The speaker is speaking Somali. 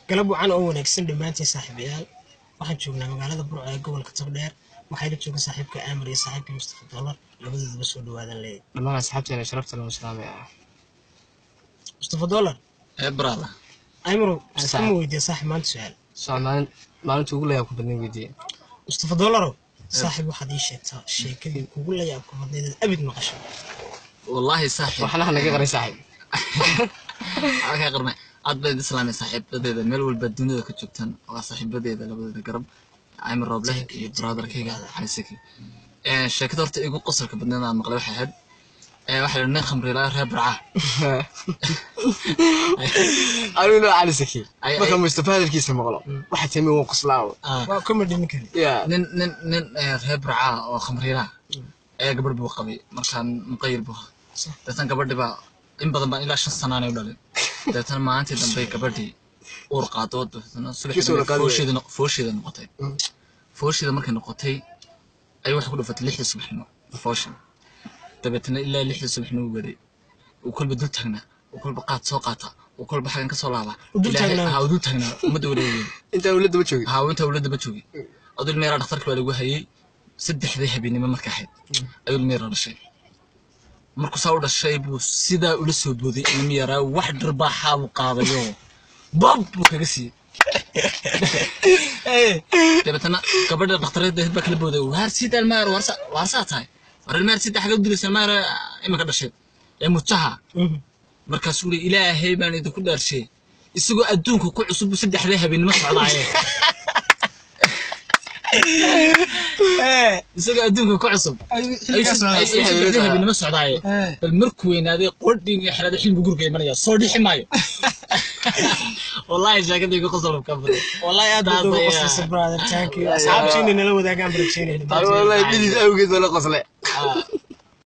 galab wacan oo wanaagsan dhammaantiin saaxiibayaal waxaan joognaa magaalada burco ee gobolka togdheer waxayna jooga saaxiibka aamar iyo saaxiibka mustafa dollar labadoodaba soo dhawaadan leeyahy dhammaan asxaabteena sharafta lagu salaamay ah mustafa dollar ee brada aymarow Saaxiib. iskama weydiiya saaxiib maanta su-aal soo maalin maalinta ugu layaab ku badnayn weydiiye mustafa dollarow saaxiib waxaad ii sheegtaa sheekadii kugu layaabka badnayd aad abid maqasho wallaahi saaxiib waxna naga qaray saaxiib kaa qarnay aad bayd islaamay saaxiibadeeda meel walba dunida ka joogtaan waa saaxiibadeeda labadeeda garab cayma roobleh iyo brotherkayga xaysaki sheekada horta igu qosolka badneed aan maqlay waxay ahayd ee waxaa la nin khamriilaa reer barcaa anigu noo cali saki Ay- marka ay- mustafa hadalkiisa maqlo waxa timi waa qoslaawo Ah, waa comedy ninkani ya nin nin nin ee, reer barcaa oo khamriilaa ayaa gabadh buu qabay markaan muqayir buu ahaa Sax. deetan gabadhi baa in badan baa ilaa shan sanaanay u dhalin deetan maalintii dambe gabadhii uur qaado deetana subaxii Kiis uur dambe qaadi foosheeda no- foosheeda noqotay Mm. foosheeda markay noqotay ayay waxay ku dhufatay lixdii subaxnimo foosha dabeetana ilaa lixdii subaxnimo u waday uu kolba dul taagnaa uu kolba qaad soo qaata uu kolba xagan ka soo laabaa U dul Ilaahay- taagnaa? haa, uu dul taagnaa ummadda wareegay intaan ula daba joogay haa inta ula daba joogay adul meeraa dhakhtarka baa lagu hayay saddexdii habeenimo marka ahayd ayuu meeraa dhashay markuu saa u dhashay buu sidaa ula soo booday ilmi yaraa wax dharbaaxaa buu qaadayo bab buu kaga siiyey dabeetana gabadha dhakhtareed baa kala booday waar sida almaar waarsa waarsaa tahay war almaar sida xaga u dilaysa almaar imika dhashay ee mujaha Mhm. markaasuu uri ilaahay baan idinku dhaarshay isagoo adduunka ku cusub buu saddexdii habeenimo socdaaye isagoo adduunka ku cusub ayuu saddexdii habeenimo socdaaye bal markuu weynaaday qodhiin iyo xelada xilmi guriga imanaya soo dhixi maayo wallahi sheekada igu qosol ka badan wallahi aad baad uga qoslaysa brother thank you asxaabtiina nala wadaagaan barajeynayna anigu wallahi bilis awgeed baa la qosle Ah,